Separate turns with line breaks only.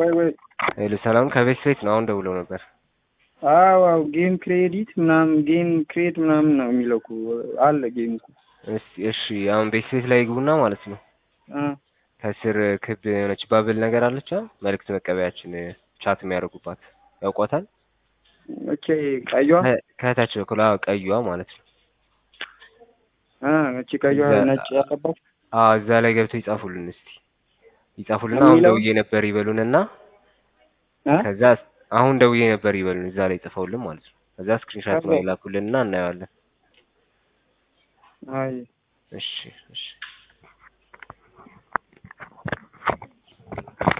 ወይ ወይ
ሄሎ ሰላም ከቤት ቤት ነው። አሁን ደውለው ነበር።
አዎ አዎ ጌም ክሬዲት ምናምን ጌም ክሬት ምናምን ነው የሚለው እኮ አለ ጌም እኮ
እስቲ እሺ አሁን ቤት ቤት ላይ ግቡና ማለት ነው
እ
ከስር ክብ የሆነች ባብል ነገር አለች አ መልእክት መቀበያችን ቻት የሚያደርጉባት ያውቋታል።
ኦኬ ቀይዋ
ከ- ከታች በኩል አዎ ቀይዋ ማለት ነው።
እ እቺ ቀይዋ
እዛ-
ነጭ ያለባት
አዎ እዛ ላይ ገብተው ይጻፉልን እስቲ ይጻፉልና አሁን
የሚለው-
ደውዬ ነበር ይበሉንና
እ
ከዛ አሁን ደውዬ ነበር ይበሉን እዛ ላይ ጽፈውልን ማለት ነው። ከዛ ስክሪንሻት ነው
ከዛ-
ይላኩልንና እናየዋለን።
አይ
እሺ እሺ